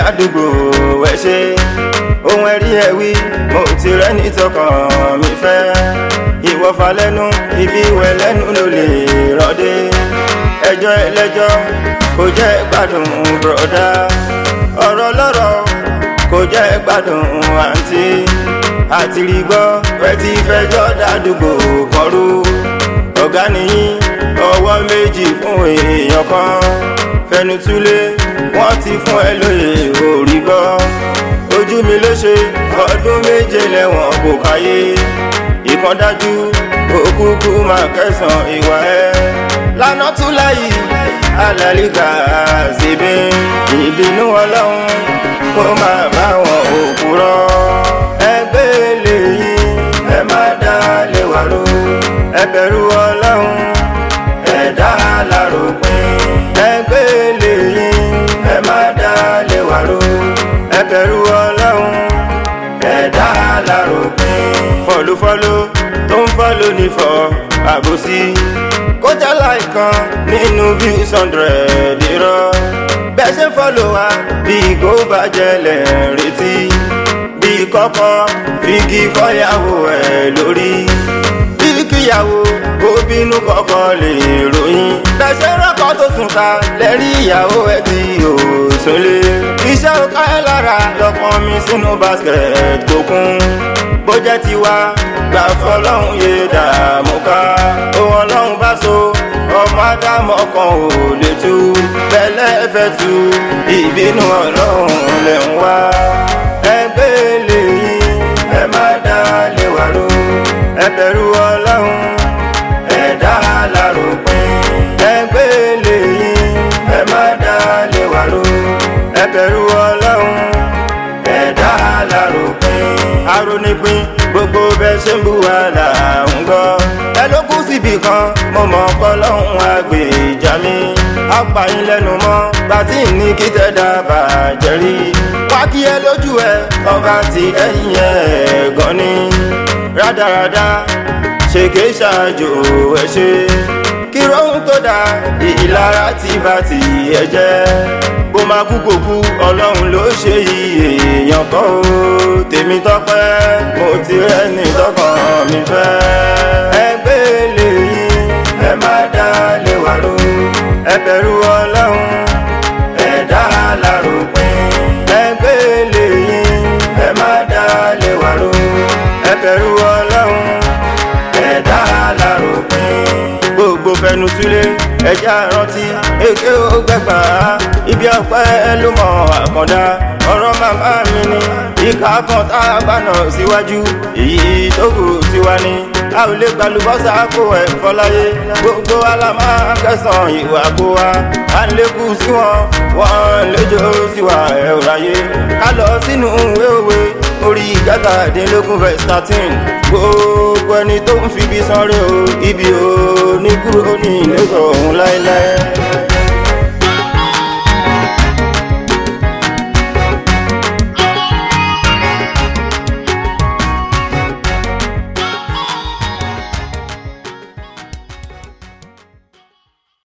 àdúgbò ẹ ṣe ohun ẹ̀rí ẹ̀ wí mo ti rẹ́ni tọkàn mi fẹ́ ìwọ́fà lẹ́nu ibi ìwẹ̀ lẹ́nu ló lè rọ́dé ẹjọ́ ẹlẹ́jọ́ kò jẹ́ gbádùn bùrọ̀dá ọ̀rọ̀ lọ́rọ̀ kò jẹ́ gbádùn àǹtí àti rí gbọ́ pẹ́ tí fẹjọ́ dádúgbò kọrú ọ̀gá nìyí ọwọ́ méjì fún èèyàn kan fẹnutúlé wọ́n ti fún ẹ lóye orí gbọ́ ojú mi ló ṣe ọdún méje lẹ́wọ̀n kò káyé ìkan dájú òkúkú máa kẹsàn ìwà ẹ lánà tún láyì alálìkà síbi ìbínú ọlọ́run kó máa bá wọn òkúrọ́ ẹgbẹ́ lèyí ẹ má dá lé wa ró ẹ bẹ̀rù ọlọ́run ẹ̀dá aláròpin ẹgbẹ́ lèyí ẹ má dá lé wa ró ẹ bẹ̀rù ọlọ́run ẹ̀dá aláròpin fọlúfọlú tó ń fọlú nífọ̀ àbòsí kọjá láìkan nínú views hundred irọ́ bẹ́ẹ̀ ṣe fọlọ́ wa bí kò bàjẹ́ lẹ̀ ń retí bí kọ́kọ́ figi fọ́yàwó ẹ̀ lórí bí kíyàwó kó bínú kọ́kọ́ lè ròyìn bẹ́ẹ̀ ṣe rọ́kọ́ tó sùn ta lẹ́rí ìyàwó ẹ̀ tí ò súnlé iṣẹ́ ó ká ẹ lára lọ́pọ̀ mi sínú basket tó kún bó jẹ́ tiwa gbà fọlọ́hún yé dààmú ká ohun ọlọ́run bá so ọmọ ádámọ̀ kan ò lè tú bẹ́lẹ́ fẹ́ tú ìbínú ọlọ́run lẹ̀ ń wá ẹgbẹ́ lèyí ẹ má dá lé wa ró ẹ bẹ̀rù ọlọ́run ẹ̀dá aláròpin ẹgbẹ́ lèyí ẹ má dá lé wa ró ẹ bẹ̀rù ọlọ́run ẹ̀dá aláròpin arónípin gbogbo bẹ́ẹ̀ ṣe ń bu wàhálà ń gbọ́ ẹ ló kú síbi kan mo mọ̀ ọkọ lọ́hùn àgbèjà mi apààyàn lẹ́nu mọ́ gbàtí ní kí tẹ́ dábàá jẹ́rí wá kí ẹ lójú ẹ ọba ti ẹ̀yìn ẹ̀ gan ni rádaràda ṣèké ṣáájú ẹ ṣe kí rohun tó dáa ìlara ti bá ti ẹ jẹ́ bó máa kú kò kú ọlọ́run ló ṣe yìí èèyàn kọ́ ó tèmi tọ́pẹ́ mo ti rẹ́ni tọkàn mi fẹ́ ẹgbẹ́ lèyí ẹ má dá lé wa ró ẹ bẹ̀rù ọlọ́run ẹ̀dá aláròpin ẹgbẹ́ lèyí ẹ má dá lé wa ró ẹ bẹ̀rù ọlọ́run ẹ̀dá aláròpin gbogbo fẹnu túlé ẹjẹ àrántí èké ó gbẹgbà ibi ọpẹ ló mọ àkàndá ọ̀rọ̀ màmá mi ni ìka kan tá a bá nà síwájú èyí tó kù tiwa ni a ò lè gbalùbọ́sà kó ẹ̀ fọláyé gbogbo alámà kẹsàn ìwà kó wa à ń lékún sí wọn wọn léjò sí wa ẹ̀ ò ráyé ká lọ sínú ìwé òwe orí ìgátàdínlógún verse thirteen gbogbo ẹni tó ń fi ibi sanre o ibi ò ní kúrò ní ilé ọ̀hún láéláé.